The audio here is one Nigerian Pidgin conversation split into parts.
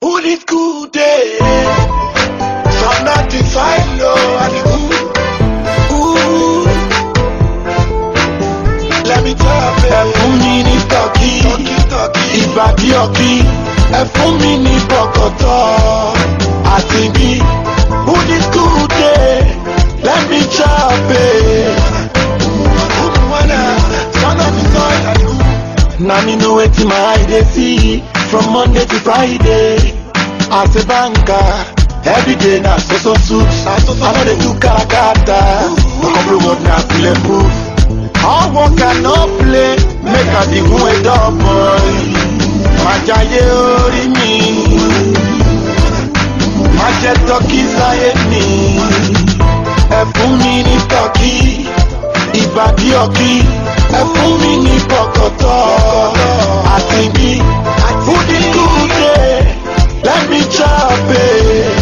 Who this good day? From not to find no and ooh, ooh. Let me tell you, ẹ fún mi ní tọ́kì, ìbàdí ọ̀kì, ẹ fún mi ní bọ̀kọ̀tọ̀, àti bí. Who this good day? Let me chop it. Now me know wetin my eye dey see from Monday to Friday. As a banker, every day na so so suit. I no dey do karakata, couple word na bulletproof. All work and no play, make I become a dog boy. Má jayé orí mi, má jẹ tọ́kì sáyé mi. Ẹ fún mi ní tọ́kì, ìbàdí ọ̀kì. Ẹ fún mi ní bọ̀kọ̀tọ̀ àti bí. Food is good day, let me chop it.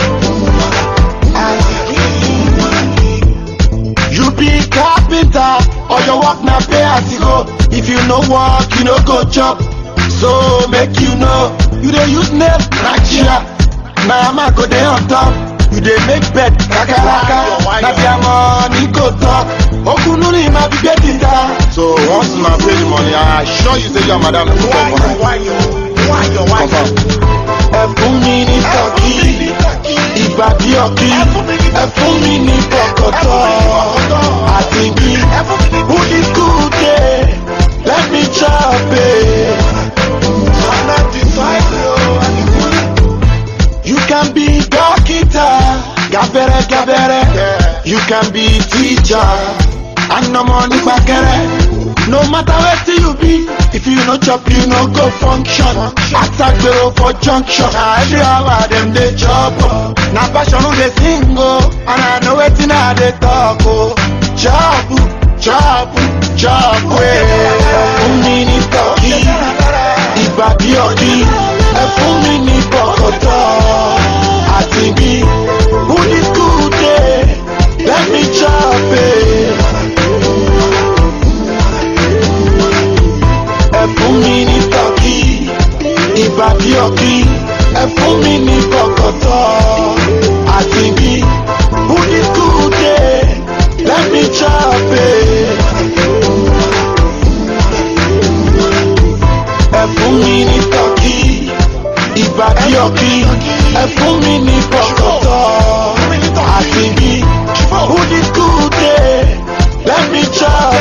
You be carpenter or your work na pay as you go. If you no work, you no go chop. So make you know, you dey use nail na chair. Na hammer go dey on top. You dey make bed kakaraka. Na their money go talk. Okunu ni ma be get it down. So once una pay the money, I assure you say your madam go come for her. Confirm. Ẹ fún mi ní tọ́kì, ìbàdí ọ̀kì. Ẹ fún mi ní bọ̀kọ̀tọ̀ àti bí. Who this good day? Let me chop it. You can be doctor, gabere gabere. You can be teacher, and no money gbàgẹ̀rẹ̀. No matter wetin you be, if you no chop, you no go function. Atagbero for junction, na every hour dem dey chop. o. Na passion dey sing o, and I know wetin I dey talk o. Chop, chop, chop wey. Fún mi ní tọ́kì, ìbàdí ọ̀kì. Ẹ fún mi ní bọ̀kọ̀tọ̀ àti bí. Who this good day? Let me chop it. Ẹ fún mi ní tọ́kì, ìbàdí ọ̀kì. Ẹ fún mi ní bọ̀kọ̀tọ̀ àti bí. Who this good day? Let me chop it. Ẹ fún mi ní tọ́kì, ìbàdí ọ̀kì. Ẹ fún mi ní bọ̀kọ̀tọ̀ àti bí. Who this good day? Let me chop